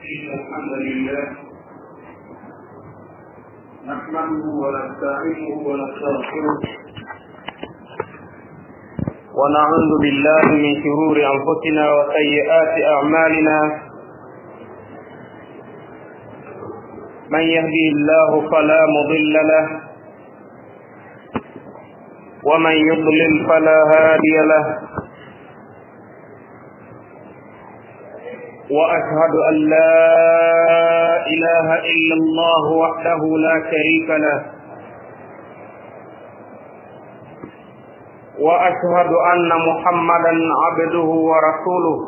إن الحمد لله نحمده ونستعينه ونستغفره ونعوذ بالله من شرور أنفسنا وسيئات أعمالنا من يهدي الله فلا مضل له ومن يضلل فلا هادي له واشهد ان لا اله الا الله وحده لا شريك له واشهد ان محمدا عبده ورسوله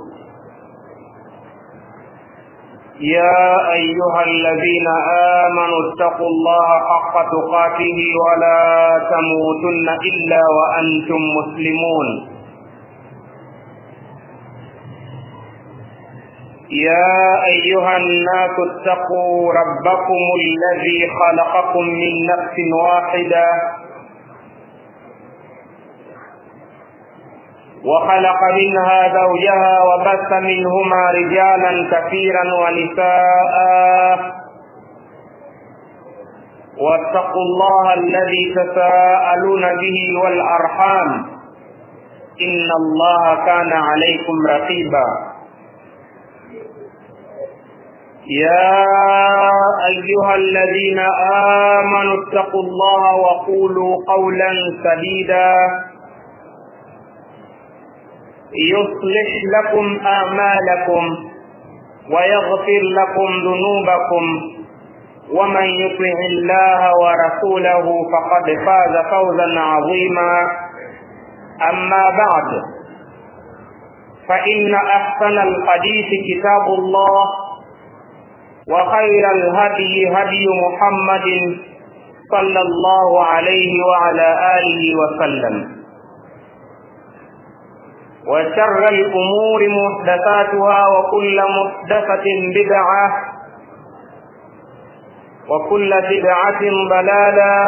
يا ايها الذين امنوا اتقوا الله حق تقاته ولا تموتن الا وانتم مسلمون يا ايها الناس اتقوا ربكم الذي خلقكم من نفس واحده وخلق منها زوجها وبث منهما رجالا كثيرا ونساء واتقوا الله الذي تساءلون به والارحام ان الله كان عليكم رقيبا يا ايها الذين امنوا اتقوا الله وقولوا قولا سديدا يصلح لكم اعمالكم ويغفر لكم ذنوبكم ومن يطع الله ورسوله فقد فاز فوزا عظيما اما بعد فان احسن الحديث كتاب الله وخير الهدي هدي محمد صلى الله عليه وعلى اله وسلم وشر الأمور محدثاتها وكل محدثة بدعة وكل بدعة ضلالة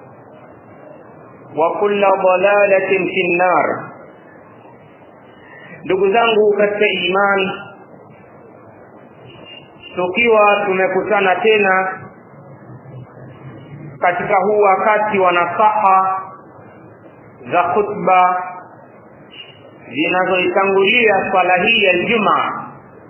وكل ضلالة في النار ndugu zangu katika imani tukiwa tumekutana tena katika huu wakati wa nasaha za khutba zinazoitangulia swala hii ya Ijumaa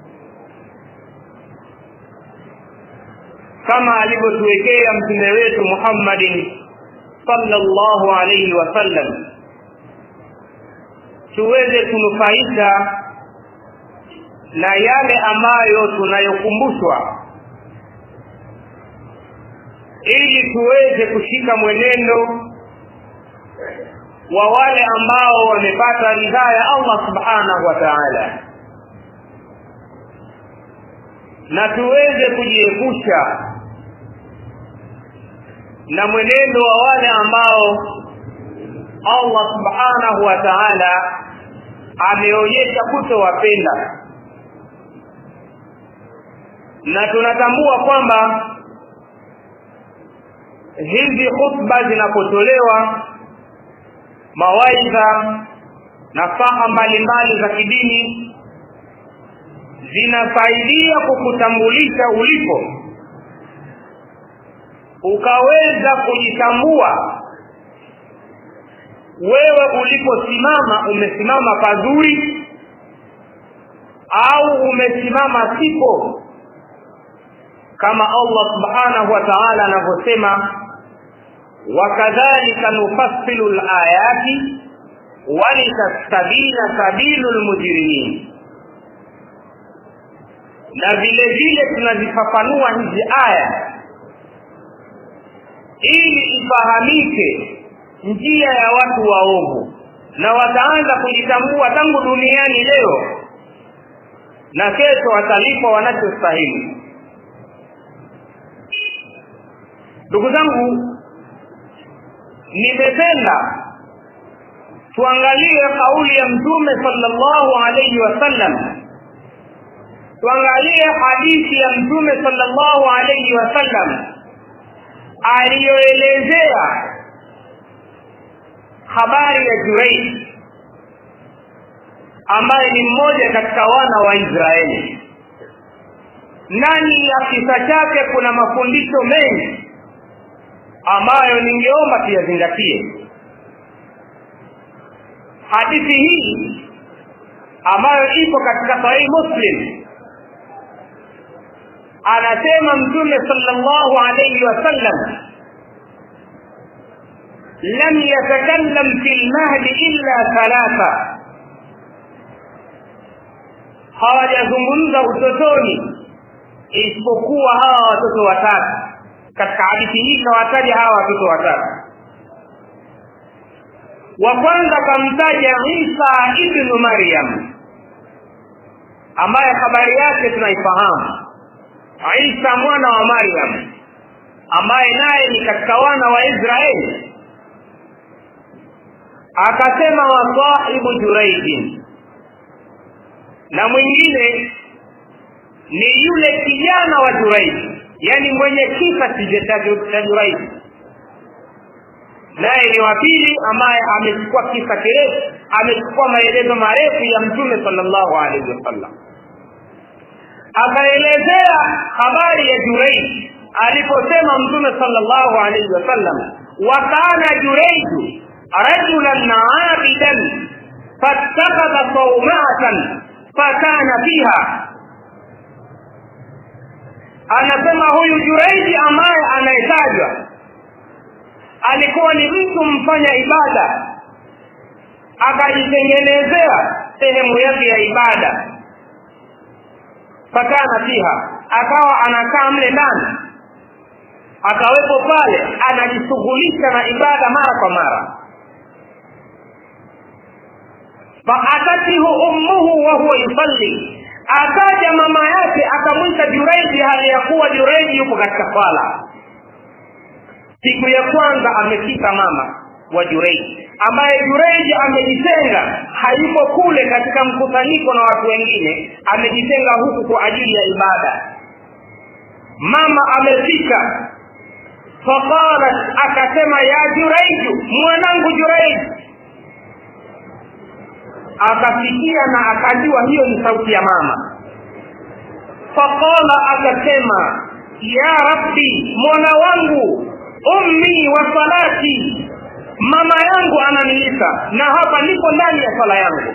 kama alivyotuwekea mtume wetu Muhammadin sallallahu alayhi wasallam tuweze kunufaika na yale ambayo tunayokumbushwa ili tuweze kushika mwenendo wa wale ambao wamepata ridhaa ya Allah subhanahu wa ta'ala na tuweze kujiepusha na mwenendo wa wale ambao Allah subhanahu wa ta'ala ameonyesha kutowapenda na tunatambua kwamba hizi khutba zinapotolewa mawaidha na faha mbalimbali za kidini zinafaidia kukutambulisha ulipo ukaweza kujitambua wewe uliposimama umesimama pazuri au umesimama sipo kama Allah subhanahu wa ta'ala anavyosema wakadhalika nufassilu alayati walitastabina sabilu lmujrimin na vile vile tunazifafanua hizi aya ili ifahamike njia ya watu waovu na wataanza kujitambua tangu duniani leo na kesho watalipwa wanachostahili ndugu zangu nimependa tuangalie kauli ya mtume sallallahu alayhi wasallam tuangalie hadithi ya mtume sallallahu alayhi wasallam aliyoelezea habari ya Jurayj ambaye ni mmoja katika wana wa Israeli ndani ya kisa chake kuna mafundisho mengi ambayo ningeomba tuyazingatie hadithi hii ambayo ipo katika sahihi muslim anasema mtume sallallahu alayhi wasallam lam yatakallam fi lmahdi illa thalatha hawajazungumza utotoni isipokuwa hawa watoto watatu katika hadithi hii kawataja hawa watoto watatu wa kwanza kamtaja isa ibnu maryam ambaye habari yake tunaifahamu isa mwana wa maryam ambaye naye ni katika wana wa israeli akasema wa sahibu juraidin na mwingine ni yule kijana wa juraidi yani mwenye kisa cha juraidi naye ni wa pili ambaye amechukua kisa kirefu amechukua maelezo marefu ya mtume sallallahu alaihi wasallam akaelezea habari ya jureidi aliposema mtume sallallahu alaihi wasallam wa kana jureidu rajulan abidan fattakhadha saumatan fakana fiha anasema huyu jureidi ambaye anayetajwa alikuwa ni mtu mfanya ibada akajitengenezea sehemu yake ya ibada fakana fiha akawa anakaa mle ndani akawepo pale anajishughulisha na ibada mara kwa mara faatatihu ummuhu wa huwa yusalli akaja mama yake akamwita jureidi hali ya kuwa jureidi yupo katika swala siku ya kwanza amefika mama wa jureidi ambaye jureidi amejitenga hayupo kule katika mkusanyiko na watu wengine amejitenga huku kwa ajili ya ibada mama amefika faqalat akasema ya jureidu mwanangu jureidi akasikia na akajua hiyo ni sauti ya mama faqala akasema ya rabbi mola wangu ummi wa salati mama yangu ananiita na hapa nipo ndani ya sala yangu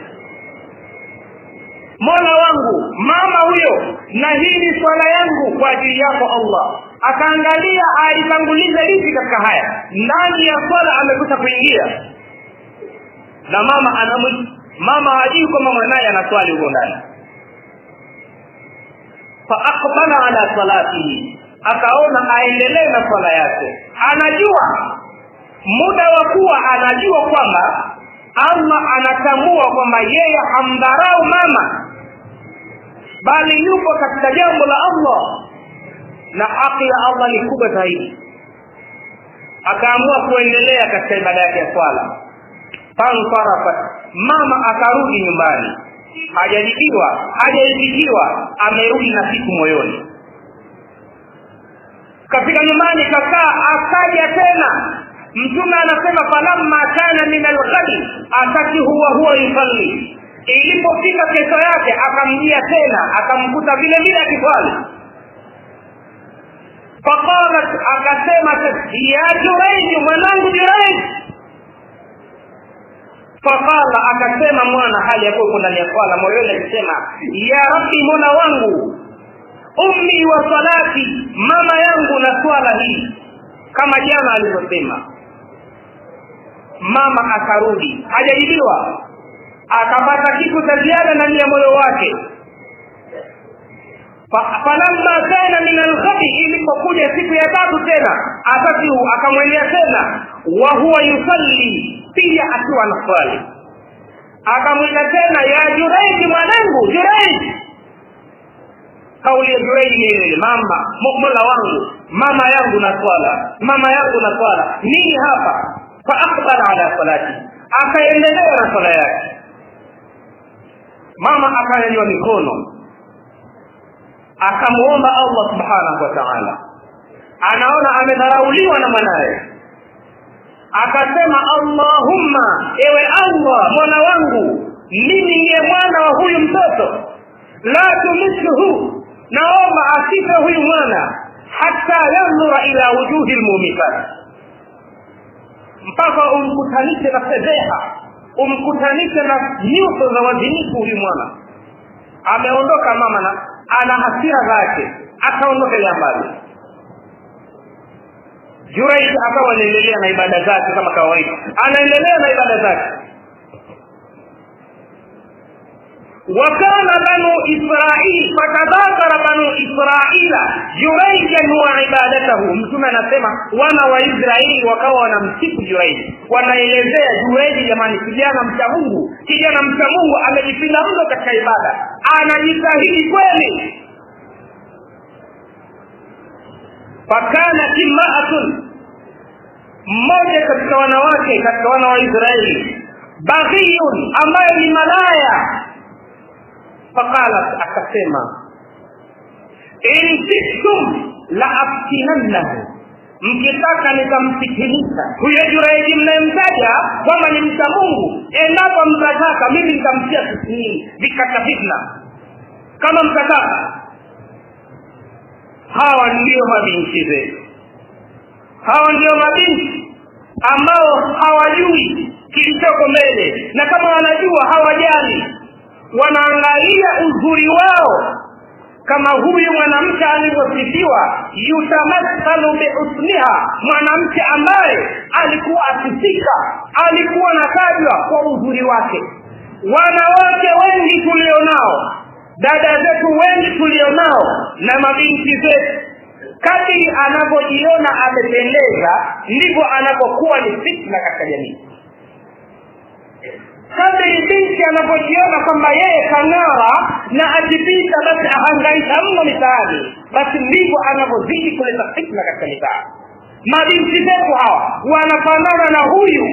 mola wangu mama huyo na hii ni swala yangu kwa ajili yako allah akaangalia alitanguliza lipi katika haya ndani ya swala amekuta kuingia na mama anamwita mama hajui kwamba mwanaye anaswali huko ndani faaqbala ala salatihi akaona aendelee na swala yake anajua muda wa kuwa anajua kwamba allah anatambua kwamba yeye hamdharau mama bali yupo katika jambo la allah na haki ya allah ni kubwa zaidi akaamua kuendelea katika ibada yake ya swala fansarafat mama akarudi nyumbani hajajibiwa hajaitikiwa amerudi na siku moyoni kafika nyumbani kakaa akaja tena mtume anasema falamma kana min alghadi atati huwa huwa yusalli ilipofika kesho yake akamjia tena akamkuta vile vile akiswali faqalat akasema ya jureji mwanangu jureji faqala akasema mwana hali ya kuwa ndani ya swala moyoni akisema ya rabbi mola wangu ummi wa salati mama yangu na swala hii kama jana alivyosema mama akarudi hajajibiwa akapata kitu cha ziada ndani ya moyo wake falamma kana min alghadi ilipokuja siku ya tatu tena atatihu akamwendea tena wa huwa yusalli pia akiwa na swali akamwita tena ya jureji mwanangu jureji kauli ya jureji ni ile mama mola wangu mama yangu na swala mama yangu na swala nini hapa faaqbala ala salati akaendelea na swala yake mama akanyanyua mikono akamuomba allah subhanahu wa taala anaona amedharauliwa na mwanaye akasema allahumma ewe allah mwana wangu mimi ndiye mwana wa huyu mtoto la tumishuhu naomba asife huyu mwana hata yandhura ila wujuhi lmumikat mpaka umkutanishe na fedheha umkutanishe na nyuso za wazinifu huyu mwana ameondoka mama na ana hasira zake akaondoka jambali Juraij akawa anaendelea na ibada zake kama kawaida, anaendelea na ibada zake. وكان بنو إسرائيل فتذاكر بنو إسرائيل جريجا وعبادته mtume anasema wana wa Israeli wakawa wanamsifu Jureji wanaelezea Jureji jamani kijana mcha Mungu kijana mcha Mungu amejipinda mno katika ibada anajitahidi kweli fakana imraatun mmoja katika wanawake katika wana wa Israeli baghiyun ambaye ni malaya faqalat akasema in siktum la aftinannahu mkitaka nitamfitinisha huyo Jureji mnayemtaja kwamba ni mcha Mungu endapo mtataka mimi nitamtia fitinini vikata fitna kama mtataka hawa ndio mabinti zetu hawa ndio mabinti ambao hawajui kilichoko mbele na kama wanajua hawajali wanaangalia uzuri wao kama huyu mwanamke alivyosifiwa yutamathalu bihusniha mwanamke ambaye alikuwa asifika alikuwa natajwa kwa uzuri wake wanawake wengi tulionao dada zetu wengi tulionao na mabinti zetu kadiri anavyojiona amependeza ndivyo anapokuwa ni fitna katika jamii kadiri binti anapojiona kwamba yeye kang'ara na akipita basi ahangaika mno mitaani basi ndivyo anavyozidi kuleta fitna katika mitaa mabinti zetu hawa wanafanana na huyu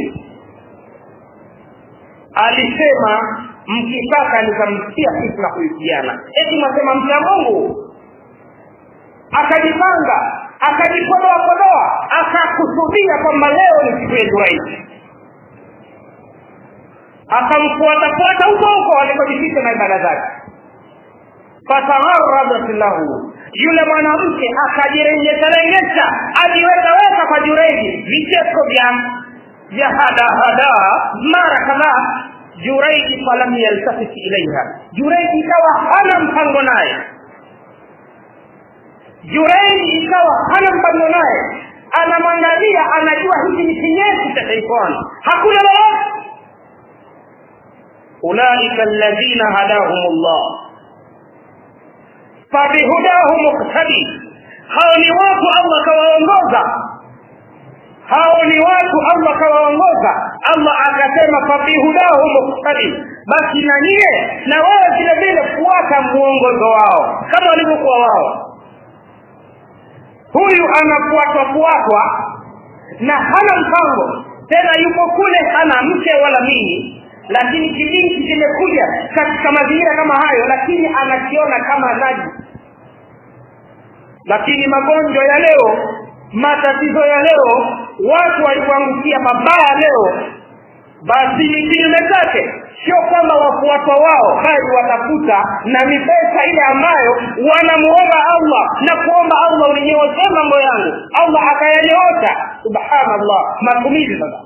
alisema mkitaka nikamsikia fitna huyu kijana eti mwasema mcha mungu akajipanga akajipodoa podoa akakusudia kwamba leo ni siku yetu rahisi akamfuatafuata huko huko alikojificha na ibada zake fatagharradat lahu yule mwanamke akajirengesharengesa ajiwekaweka kwa jureji vicheko vya vya hadahada mara kadhaa jureji falam yaltafit ilaiha jureji ikawa hana mpango naye jureji ikawa hana mpango naye anamwangalia anajua hiki ni kinyesi cha shaitani hakuna lolote ulaika alladhina hadahum llah fabihudahu muktadi hao ni watu allah kawaongoza hao ni watu allah kawaongoza allah akasema fabihudahu muktadi basi na nyie na wewe vile vile fuata mwongozo wao kama walivyokuwa wao huyu anafuatwa fuatwa na hana mpango tena yuko kule hana mke wala mimi lakini kibinti kimekuja katika mazingira kama hayo lakini anakiona kama naji lakini magonjwa ya leo matatizo ya leo watu walikuangukia mabaya leo basi ni kinyume chake sio kwamba wafuatwa wao bali watafuta na ni pesa ile ambayo wanamuomba allah na kuomba allah ulinyooshe mambo yangu allah akayanyoosha subhanallah matumizi sasa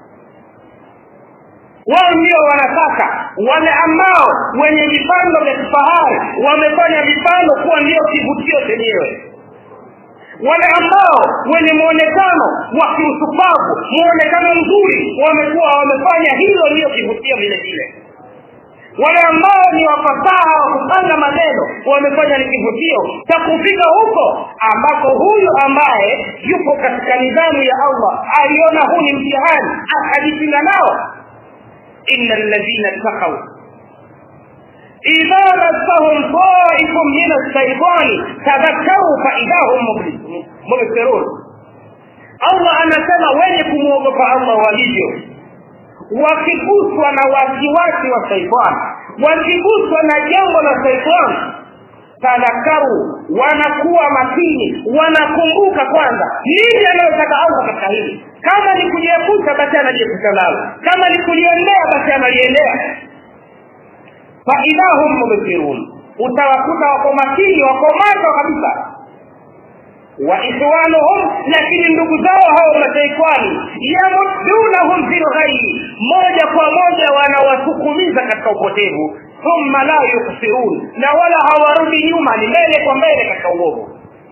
wao ndio wanataka wale ambao wenye vipando vya kifahari wamefanya vipando kuwa ndio kivutio chenyewe wale ambao wenye muonekano wa kiusupavu muonekano mzuri wamekuwa wamefanya hilo ndiyo kivutio vile vile wale ambao ni wafasaha wa kupanga maneno wamefanya ni kivutio cha kufika huko ambako huyu ambaye yupo katika nidhamu ya allah aliona huu ni mtihani akajipinga nao إن الذين اتقوا إذا مسهم طائف من الشيطان تذكروا فإذا هم مبصرون Allah anasema wenye kumwogopa Allah walivyo wakiguswa na wasiwasi wa shaitani wakiguswa na jambo la shaitani tadhakaru wanakuwa makini wanakumbuka kwanza nini anayotaka allah katika hili kama ni kujiepusha basi anajiepusha nalo kama ni kuliendea basi analiendea faidahum mubsirun utawakuta wako makini wako macho kabisa wa ikhwanuhum lakini ndugu zao hao mataikwani yamuddunahum fi lghairi moja kwa moja wanawasukumiza katika upotevu thumma la yuksirun na wala hawarudi nyuma ni mbele kwa mbele katika uovu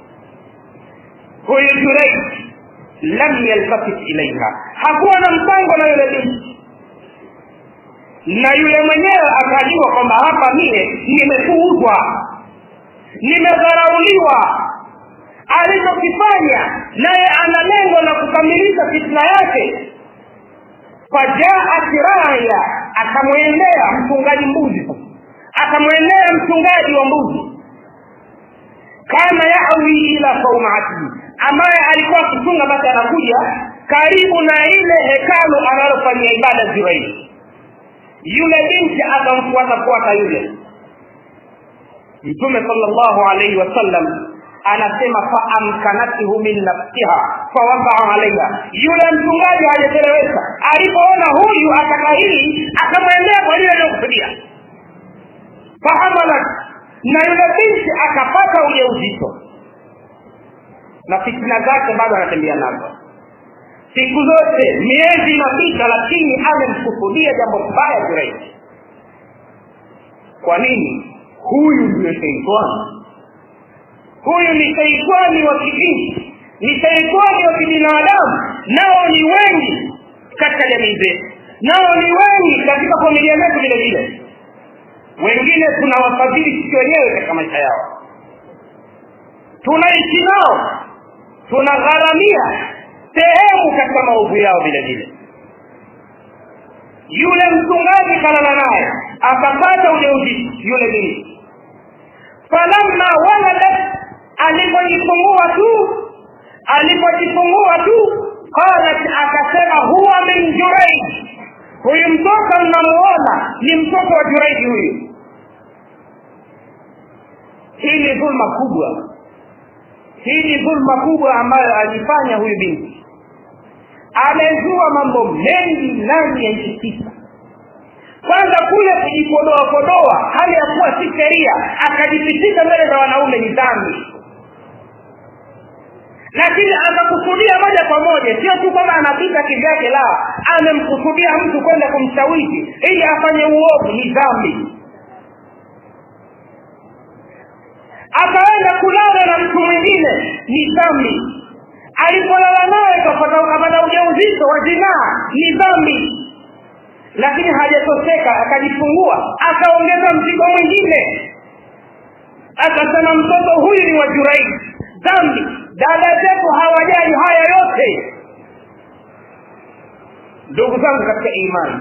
huyu jureid lam yaltafit ilaiha hakuwa na mpango na yule binti na yule mwenyewe akajua kwamba hapa mie nimepuuzwa nimedharauliwa alichokifanya naye ana lengo la kukamilisha fitna yake fajaat raya akamwendea mchungaji mbuzi akamwendea mchungaji wa mbuzi kana yawi ila saumatihi ambaye alikuwa akichunga basi anakuja karibu na ile hekalu analofanyia ibada zuraili yule binti akamfuata fuata yule mtume sallallahu alaihi wasallam anasema faamkanathu min nafsiha fawakaa alaiha yule mchungaji hajachelewesha alipoona huyu ataka hili akamwendea kwa lile aliyokusudia fahamalat na yule binti akapata ujauzito na fitina zake bado anatembea nazo siku zote miezi inapita lakini amemkusudia jambo baya Jurayj kwa nini huyu ndiyo sheitani huyu ni sheitani wa kidini ni sheitani wa kibinadamu nao ni wengi katika jamii zetu nao ni wengi katika familia zetu vile vile wengine tunawafadhili sisi wenyewe katika maisha yao tunaishi nao tunagharamia sehemu katika maovu yao vile vile yule mchungaji kalala naye akapata ujauzito yule binti falamma waladat alipojifungua tu alipojifungua tu qalat akasema huwa min juraij huyu mtoto mnamuona ni mtoto wa juraiji huyu hii ni dhulma kubwa hii ni dhulma kubwa ambayo alifanya huyu binti amezua mambo mengi ndani ya nchi tisa kwanza kule kujipodoa podoa hali ya kuwa si sheria akajipitisha mbele za wanaume ni dhambi lakini akakusudia moja kwa moja sio tu kwamba anapita kivyake la amemkusudia mtu kwenda kumshawishi ili afanye uovu ni dhambi akaenda kulala na mtu mwingine ni dhambi alipolala naye kapata ujauzito wa zinaa ni dhambi lakini hajatoseka akajifungua akaongeza mzigo mwingine akasema mtoto huyu ni wa jurai dhambi dada zetu hawajali haya yote ndugu zangu katika imani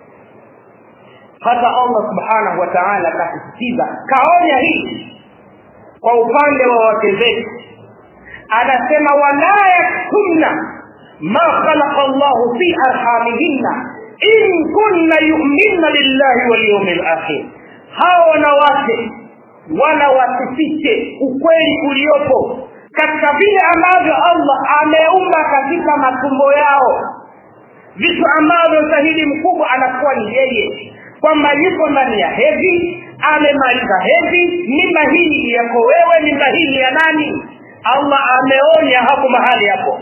hata allah subhanahu wa taala akasisitiza kaonya hii kwa upande wa wake zetu anasema wala yaktumna ma khalaqa llahu fi arhamihinna in kunna yuminna lillahi walyaumi lakhir hawa wanawake wala wasifiche ukweli uliopo katika vile ambavyo allah ameumba katika matumbo yao vitu ambavyo shahidi mkubwa anakuwa ni yeye kwamba yuko ndani ya hedhi amemaliza hedhi mimba hii yako wewe mimba hii ya nani allah ameonya hapo mahali hapo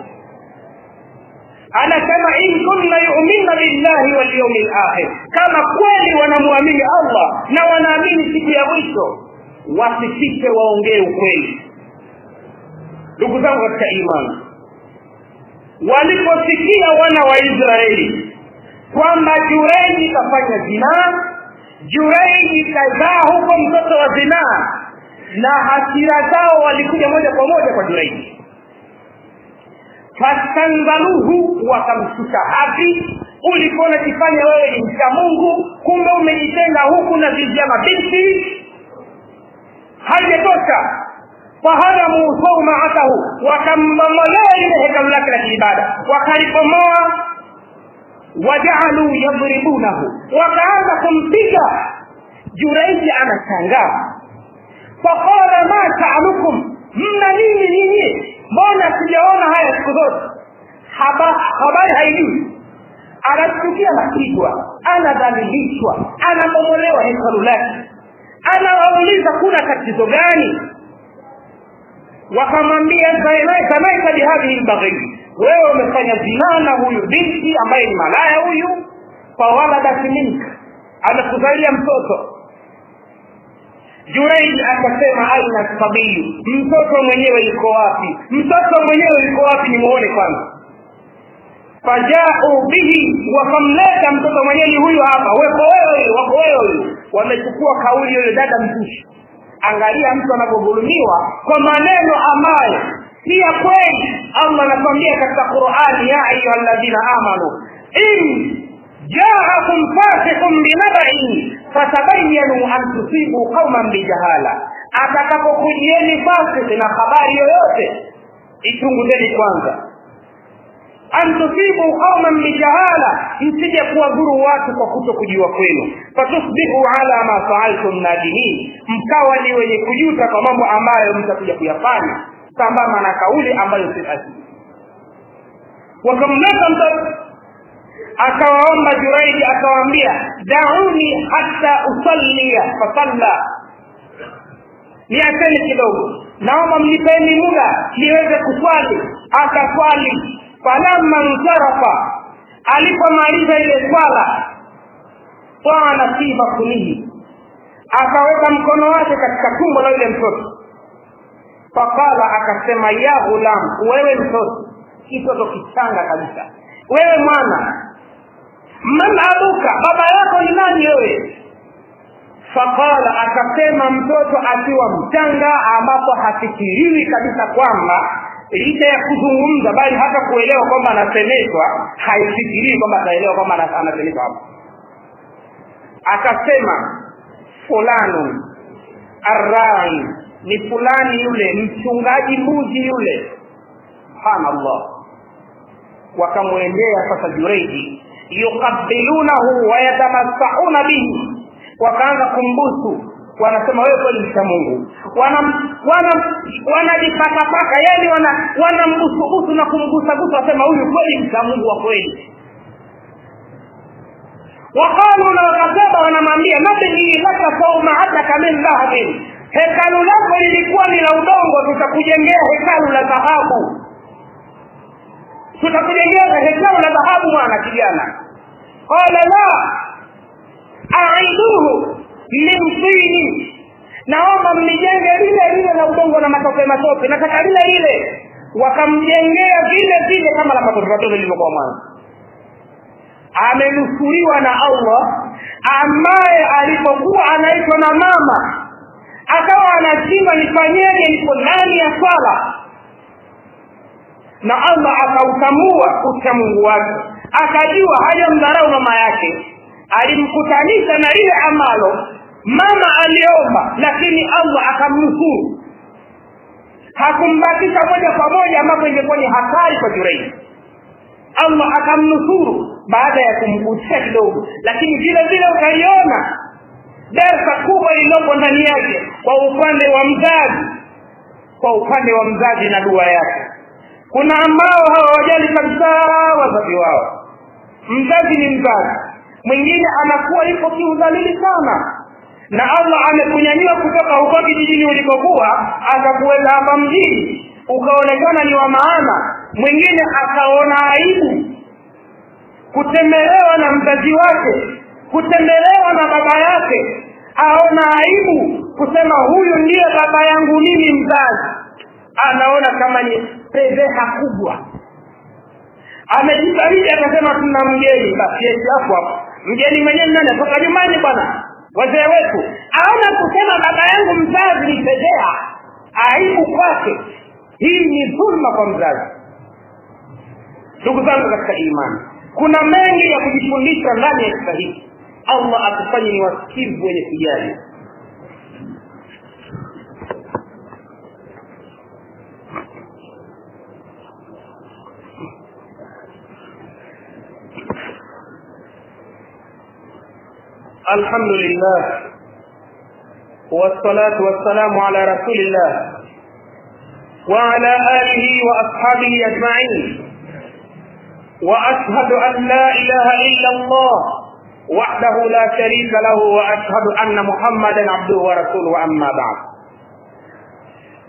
anasema in kunna yuminna billahi walyaumi lakhir kama kweli wanamwamini allah na wanaamini siku ya mwisho wasifike waongee ukweli ndugu zangu katika imani waliposikia wana wa israeli kwamba jureji kafanya zinaa jureji kazaa huko mtoto wa zinaa na hasira zao walikuja moja kwa moja kwa jureji fastanzaluhu wakamshusha hadhi ulikuwa unajifanya wewe ni mcha mungu kumbe umejitenga huku na vizia mabinti haijatosha faharamu saumaatahu wakambomolea lile hekalu lake la kiibada wakalibomoa wajaaluu yadribunahu wakaanza kumpiga juraiji anashangaa faqala ma taalukum mna nini nyinyi mbona sijaona haya siku zote habari haijui anashtukia anapigwa anadhalilishwa anabomolewa hekalu lake anawauliza kuna tatizo gani wakamwambia samaita bihadhihi lbaghii wewe umefanya zinaa na huyu binti ambaye ni malaya huyu fawaladat minka amekuzalia mtoto jureid akasema aina sabiyu mtoto mwenyewe yuko wapi mtoto mwenyewe yuko wapi nimuone kwanza fajau bihi wakamleta mtoto mwenyewe ni huyu hapa weko wewe wako wewe huyu wamechukua kauli yule dada mzushi angalia mtu anavyodhulumiwa kwa maneno ambayo si ya kweli allah anatuambia katika qurani ya ayuha ladhina amanu in jaakum fasiqun binabain fatabayanu an tusibu qauman bijahala atakapokujieni fasiki na habari yoyote ichunguzeni kwanza an tusibu qauman bijahala msije kuwadhuru watu kwa kuto kujua kwenu fatusbihu ala ma faaltum nadimin mkawa ni wenye kujuta kwa mambo ambayo mtakuja kuyafanya sambamba na kauli ambayo si asili wakamleta mtoto akawaomba juraidi akawaambia dauni hata usallia fasalla niacheni kidogo naomba mnipeni muda niweze kuswali akaswali falamma nsarafa alipomaliza ile swala twana fi bakunihi akaweka mkono wake katika tumbo la yule mtoto faqala akasema ya ghulam wewe mtoto kitoto kichanga kabisa wewe mwana man abuka baba yako ni nani wewe faqala akasema mtoto akiwa mchanga ambapo hafikiriwi kabisa kwamba licha ya kuzungumza bali hata kuelewa kwamba anasemeshwa haifikirii kwamba ataelewa kwamba anasemeshwa hapo akasema fulanun arrai ni fulani yule mchungaji mbuzi yule subhanallah wakamwendea sasa jureidi yuqabilunahu wayatamassauna bihi wakaanza kumbusu wanasema wewe kweli mcha mungu wanajipakapaka wana, yani wana wanambusubusu na kumgusagusa wasema huyu kweli mcha mungu wa kweli waqalu na wakasema wanamwambia nabni laka saumaataka min dhahabin hekalu lako lilikuwa ni la udongo tutakujengea hekalu la dhahabu tutakujengea hekalu la dhahabu mwana kijana qala la aiduhu min tini naomba mnijenge lile lile la udongo na matope matope nataka lile lile wakamjengea vile vile kama la matope matope lilivyokuwa mwanzo amenusuriwa na allah ambaye alipokuwa anaitwa na mama akawa anashindwa nifanyeje nipo ndani ya swala na allah akautambua uchamungu wake akajua hajamdharau mama yake alimkutanisha na lile ambalo mama aliomba lakini allah akamnusuru hakumbakisha moja kwa moja ambapo ingekuwa ni hatari kwa jureidi allah akamnusuru baada ya kumgusia kidogo lakini vile vile ukaiona darsa kubwa iliyopo ndani yake kwa upande wa mzazi kwa upande wa mzazi na dua yake kuna ambao hawawajali kabisa wazazi wao mzazi ni mzazi mwingine anakuwa yuko kiudhalili sana na allah amekunyanyua kutoka huko kijijini ulikokuwa akakuweka hapa mjini ukaonekana ni wa maana mwingine akaona aibu kutembelewa na mzazi wake kutembelewa na baba yake aona aibu kusema huyu ndiye baba yangu mimi mzazi anaona kama ni fedheha kubwa amejifariji akasema tuna mgeni basi yesi hapo hapo mgeni mwenyewe nani atoka nyumbani bwana wazee wetu aona kusema baba yangu mzazi ni fedheha aibu kwake hii ni dhulma kwa mzazi ndugu zangu katika imani kuna mengi ya kujifundisha ndani ya kisa hiki allah atufanye ni wasikivu wenye kujali الحمد لله والصلاة والسلام على رسول الله وعلى آله وأصحابه أجمعين وأشهد أن لا إله إلا الله وحده لا شريك له وأشهد أن محمدا عبده ورسوله أما بعد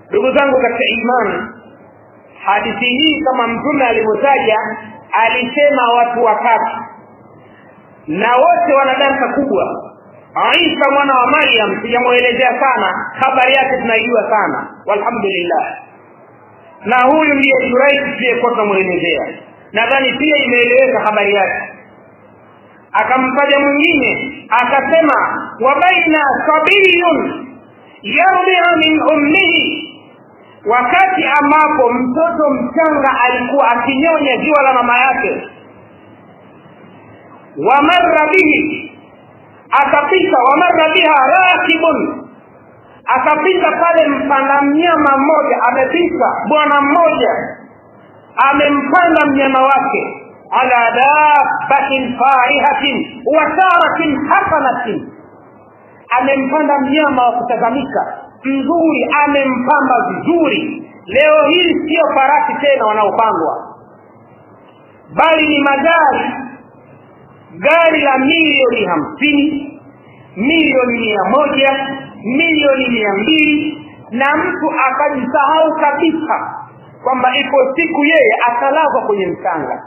ndugu zangu katika imani hadithi hii kama mtume alivyotaja alisema watu watatu na wote wana darsa kubwa isa mwana wa maryam sijamwelezea sana habari yake tunaijua sana walhamdulillah na huyu ndiye juraisi tuliyekuwa tunamwelezea nadhani pia imeeleweka habari yake akamtaja mwingine akasema wa baina sabiyun yardia min ummihi wakati ambapo mtoto mchanga alikuwa akinyonya ziwa la mama yake wamarra bihi akapita wamarra biha rakibun akapita pale mpanda mnyama mmoja amepita bwana mmoja amempanda mnyama wake ala dabbatin farihatin wa saratin hasanatin amempanda mnyama wa kutazamika mzuri amempamba vizuri leo hii sio farasi tena wanaopangwa bali ni magari gari la milioni hamsini milioni mia moja milioni mia mbili na mtu akajisahau kabisa kwamba iko siku yeye atalazwa kwenye mchanga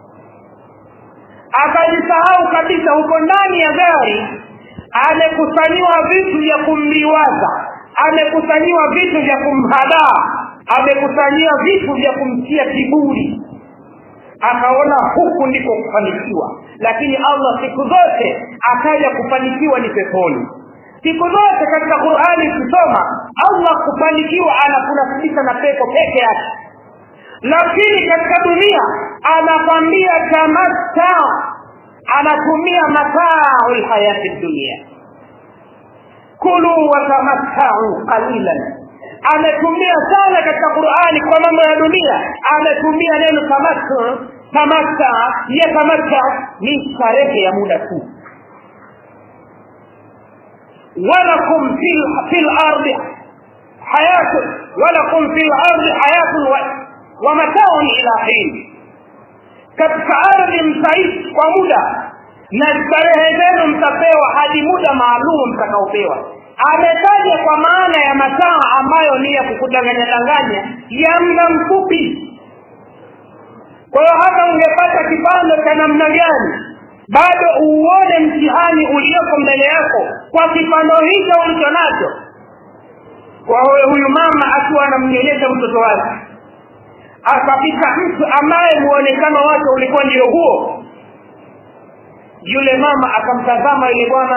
akajisahau kabisa huko ndani ya gari amekusanyiwa vitu vya kumliwaza amekusanyiwa vitu vya kumhadaa amekusanyiwa vitu vya kumtia kiburi akaona huku ndiko kufanikiwa lakini allah siku zote akaja kufanikiwa ni peponi siku zote katika qurani ukisoma allah kufanikiwa anakunasibisha na pepo peke yake lakini katika dunia anakwambia tamatta anatumia matau lhayati dunia kulu watamattau qalilan ametumia sana katika qurani kwa mambo ya dunia ametumia neno tamattu tamatta yatamatta ni starehe ya muda tu walakum fi lardi hayatun walakum fi lardi hayatun wa mataun ila hin katika ardhi mtaishi kwa muda na starehe zenu mtapewa hadi muda maalum mtakaopewa ametaja kwa maana ya masaa ambayo ni ya kukudanganya danganya ya muda mfupi kwa hiyo hata ungepata kipando cha namna gani bado uone mtihani ulioko mbele yako kwa kipando hicho ulicho nacho kwa hiyo huyu mama akiwa anamnyonyesha mtoto wake akapita mtu ambaye muonekano wake ulikuwa ndio huo yule mama akamtazama yule bwana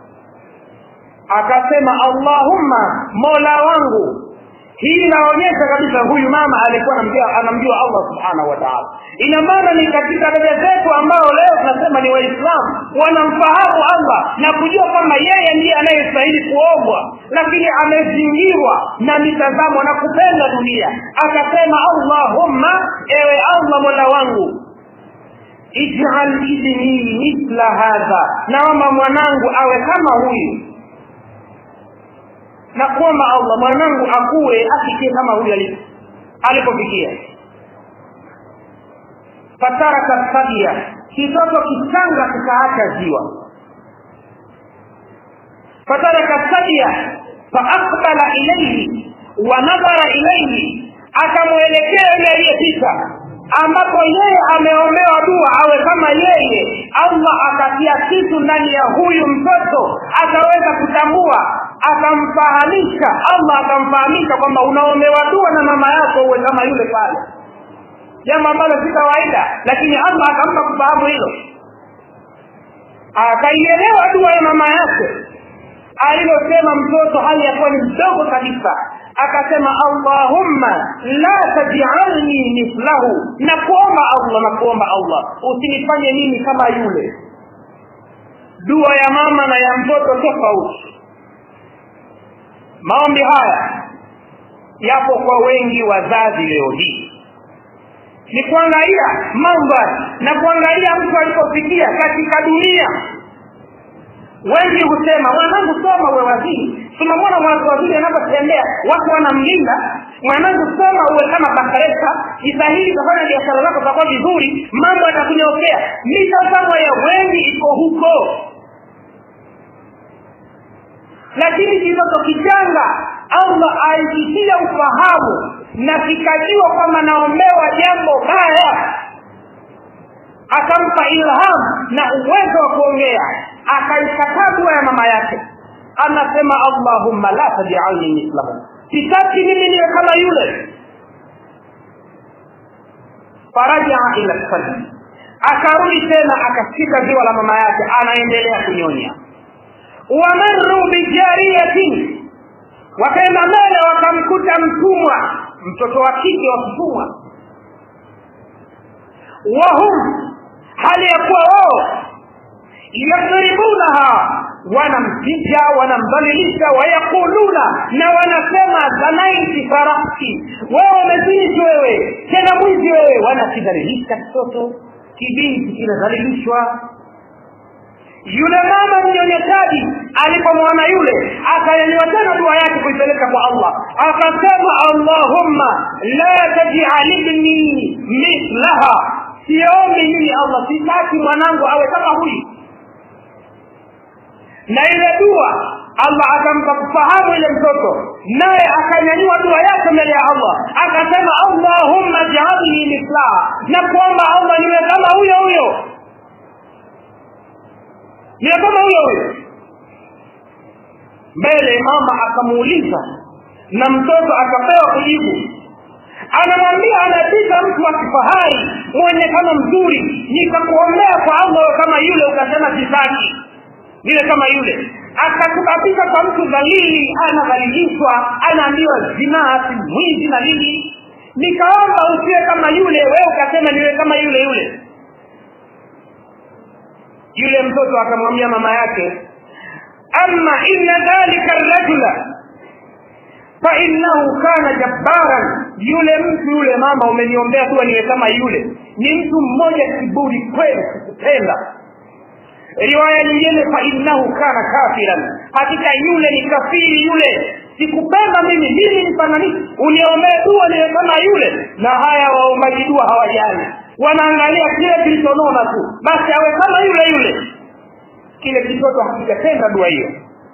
akasema allahumma mola wangu hii inaonyesha kabisa huyu mama alikuwa anamjua anamjua allah subhanahu wa taala ina maana ni katika dada zetu ambao leo tunasema ni waislamu wanamfahamu allah na kujua kwamba yeye ndiye anayestahili kuombwa lakini amezingirwa na mitazamo na kupenda dunia akasema allahumma ewe allah mola wangu ijal ibni mithla hadha naomba mwanangu awe kama huyu na kuomba allah mwanangu akuwe afikie kama huyu alipofikia fataraka sabia kitoto kichanga kikaacha ziwa fataraka sabia faaqbala ilaihi wa nadhara ilaihi akamwelekea yule aliyepita ambapo yeye ameombewa dua awe kama yeye allah akatia kitu ndani ya huyu mtoto akaweza kutambua akamfahamisha allah akamfahamisha kwamba unaombewa dua na mama yako uwe kama yule pale jambo ambalo si kawaida lakini allah akampa kufahamu hilo akaielewa dua ya mama yake alilosema mtoto hali ya kuwa ni mdogo kabisa akasema allahumma la tajalni mithlahu na kuomba allah na kuomba allah usinifanye mimi kama yule dua ya mama na ya mtoto tofauti maombi haya yapo kwa wengi wazazi leo hii ni kuangalia mambo na kuangalia mtu alipofikia katika dunia wengi husema mwanangu soma uwe waziri tunamwona waziri anapotembea watu wanamlinda mwanangu soma uwe kama bakaresa jitahidi kufanya biashara zako zitakuwa vizuri mambo yatakunyokea mitazamo ya wengi iko huko lakini kitoto kichanga allah aikitia ufahamu na kikajua kwamba naombewa jambo baya akampa ilham na uwezo wa kuongea akaikataa dua ya mama yake anasema allahumma la tajalni mislahu sitaki mimi niwe kama yule farajaa ila lfajri akarudi tena akashika ziwa la mama yake anaendelea kunyonya wamaru bijariyatin wakaenda mbele wakamkuta mtumwa mtoto wa kike wa mtumwa wahum hali ya kuwa wao yadribunaha wanampiga wanamdhalilisha wayaquluna na wanasema zanaiti farasi wewe umezinishi wewe tena mwizi wewe wanakidhalilisha kitoto kibinti kinadhalilishwa yule mama mnyonyeshaji alipomwona yule akanyanyua tena dua yake kuipeleka kwa allah akasema allahumma la tajalibni mithlaha siombi mimi allah sitaki mwanangu awe kama huyu na ile dua allah akampa kufahamu ile mtoto naye akanyanyua dua yake mbele ya allah akasema allahumma jaalni mislaha na kuomba allah niwe kama huyo huyo niwe kama huyo huyo mbele mama akamuuliza na mtoto akapewa kujibu anamwambia anapita mtu wa kifahari mwonekano mzuri nikakuombea kwa allah kama yule ukasema sitaki niwe kama yule akatukapita kwa mtu dhalili anadhalilishwa anaambiwa zinaa si mwizi na nini nikaomba usiwe kama yule wewe ukasema niwe kama yule yule yule mtoto akamwambia mama yake ama inna dhalika rajula fainnahu kana jabbaran yule mtu yule mama umeniombea tu niwe kama yule ni mtu mmoja kiburi kweli sikupenda riwaya nyingine fainnahu kana kafiran hakika yule ni kafiri yule sikupenda mimi mimi nifananishe uniombee dua niwe kama yule na haya waombaji dua hawajali wanaangalia kile kilichonona tu basi awe kama yule yule kile kitoto hakijatenda dua hiyo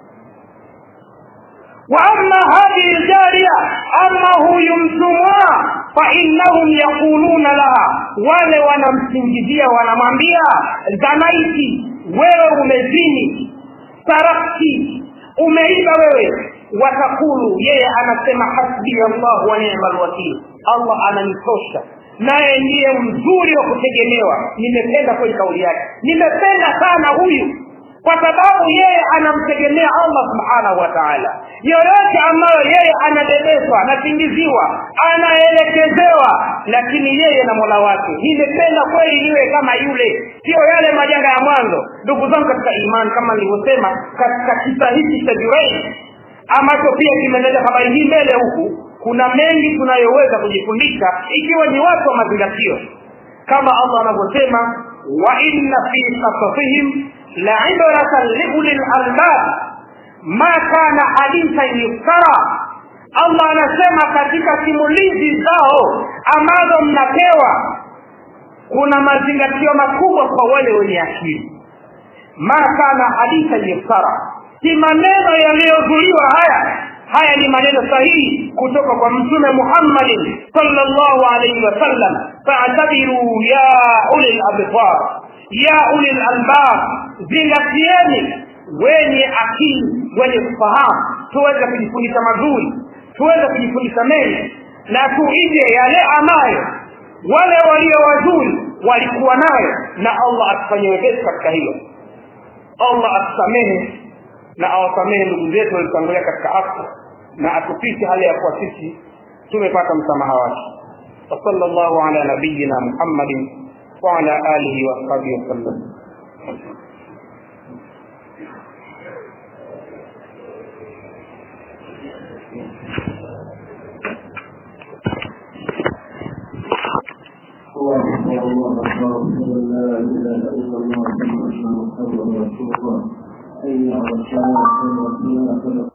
واما هذه الجاريه اما huyu mtumwa fainnahum yaquluna laha wale wanamsingizia wanamwambia zanaiti wewe umezini sarakti umeiba wewe watakulu yeye anasema hasbi allah wa ni'ma alwakil allah ananitosha naye ndiye mzuri wa kutegemewa nimependa kweli kauli yake nimependa sana huyu kwa sababu yeye anamtegemea allah subhanahu wa taala yoyote ambayo yeye anabebeshwa anasingiziwa anaelekezewa lakini yeye na mola wake nimependa kweli niwe kama yule sio yale majanga ya mwanzo ndugu zangu katika imani kama nilivyosema katika kisa hiki cha jurein ambacho pia kimeleta habari hii mbele huku kuna mengi tunayoweza kujifundisha ikiwa ni watu wa mazingatio kama allah anavyosema wa inna fi kasasihim laibratan liuli lalbab ma kana hadithan yuftara allah anasema katika simulizi zao ambazo mnapewa kuna mazingatio makubwa kwa wale wenye akili ma kana hadithan yuftara si maneno yaliyozuliwa haya haya ni maneno sahihi kutoka kwa mtume muhammadin salllahu alaihi wasallam faatabiru ya uli labsar ya uli lalbab zingatieni wenye akili wenye kufahamu tuweze kujifundisha mazuri tuweze kujifundisha mengi na tuige yale ambayo wale walio wazuri walikuwa nayo na allah atufanye wepesi katika hilo allah atusamehe na awasamehe ndugu zetu walitangulia katika afya na atufishe hali ya kuwa sisi tumepata msamaha wake وصلى الله على نبينا محمد وعلى آله وأصحابه وسلم الله أكبر الله أكبر أشهد أن لا إله إلا الله وأشهد أن محمدا رسول الله حي على الصلاة حي على الصلاة